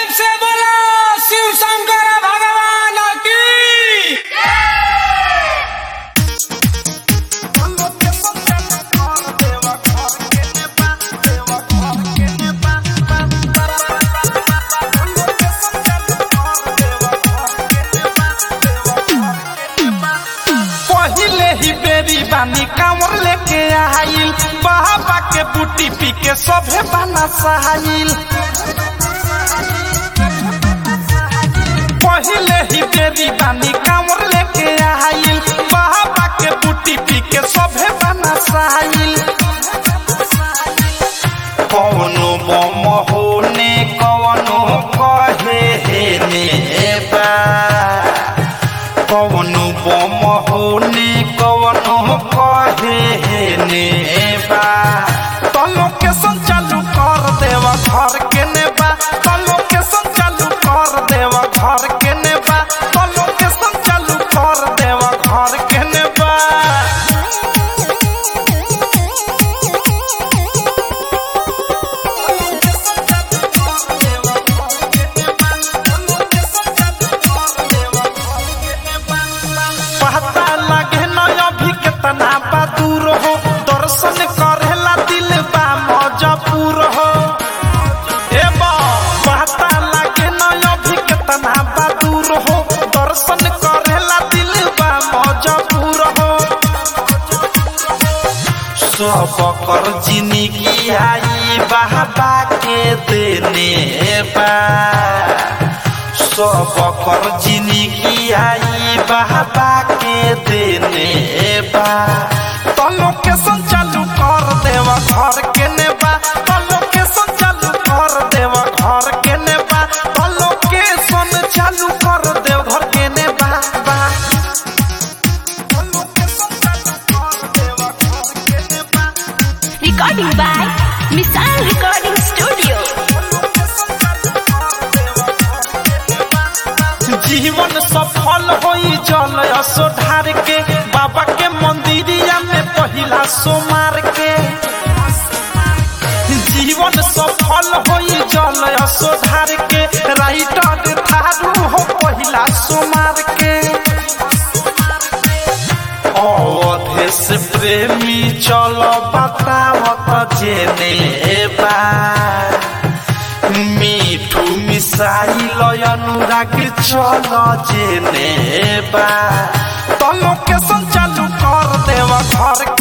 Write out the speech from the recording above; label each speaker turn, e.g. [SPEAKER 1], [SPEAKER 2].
[SPEAKER 1] से बोलो शिव शंकर भगवान की
[SPEAKER 2] पहिले ही बेरी बानी कांवर लेके आइल बाबा के बूटी पी के सभे बना सहाइल पहिले ही बेरी बानी कांवर लेके आइल बाबा के बूटी पी के सभे बना सहाइल कौनो बम होने कौनो कहे हे ने बा कवनो बम होने कवनो कहे हे ने बा तो लोकेशन चालू कर देवा घर के नेबा तो लोकेशन चालू कर देवा घर के नेबा तो लोकेशन चालू कर देवा घर के नेबा पता लगे न अभी कितना बा दूर हो दर्शन करेला दिल बा मजबूर हो ए बा पता लगे न अभी कितना बा दूर हो दर्शन करेला दिल बा मजबूर हो सब कर जिंदगी आई बाबा के देने बा सब कर जिंदगी आई बाबा के देने बा तो लोकेशन चालू कर देवा घर के नेबा तो लोकेशन चालू कर देवा घर के नेबा तो लोकेशन चालू कर देव घर के नेबा बा तो लोकेशन चालू कर देवा घर के नेबा
[SPEAKER 3] Recording by Misal Recording Studio.
[SPEAKER 2] जीवन सफल होई जल असो ढार के बाबा के मंदिरिया में पहिला सोमार के जीवन सफल होई जल असो ढार के राइटर थारू हो पहिला सोमार के अवधेश प्रेमी चलो बतावत जेने बा মিঠু মিশাইল অনুরাগ চল জেনে বা তো লোকেশন চালু কর দেওয়া ঘর